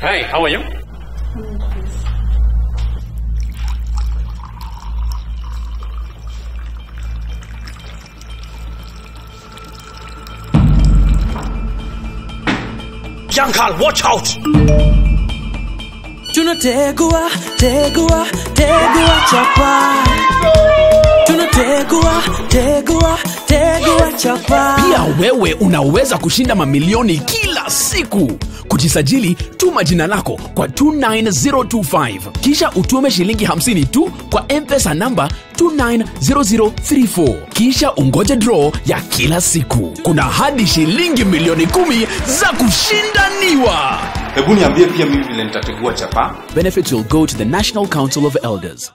Hi, how are you? Young Carl, watch out! tunategua tegua tegua chapa tunategua tegua tegua chapa pia wewe unaweza kushinda mamilioni kila siku kujisajili tuma jina lako kwa 29025 kisha utume shilingi 50 tu kwa mpesa namba 290034 kisha ungoje draw ya kila siku kuna hadi shilingi milioni 10 za kushindaniwa hebu niambie pia mimi vile nitategua chapa benefits will go to the national council of elders